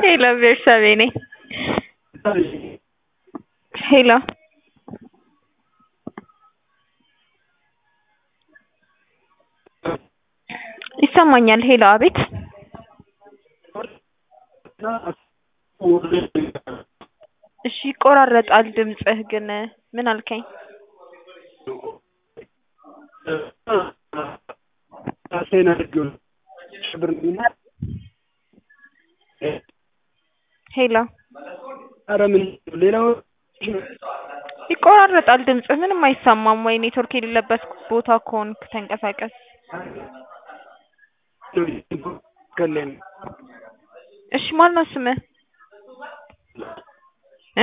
ሄሎ ቤርሳቤ ነኝ። ሄሎ ይሰማኛል። ሄሎ አቤት። እሺ ይቆራረጣል ድምፅህ ግን ምን አልከኝ? ሄሎ ኧረ ምን ሌላው ይቆራረጣል ድምፅህ ምንም አይሰማም። ወይ ኔትወርክ የሌለበት ቦታ ከሆንክ ተንቀሳቀስ። ከሌን እሺ ማን ነው ስምህ እ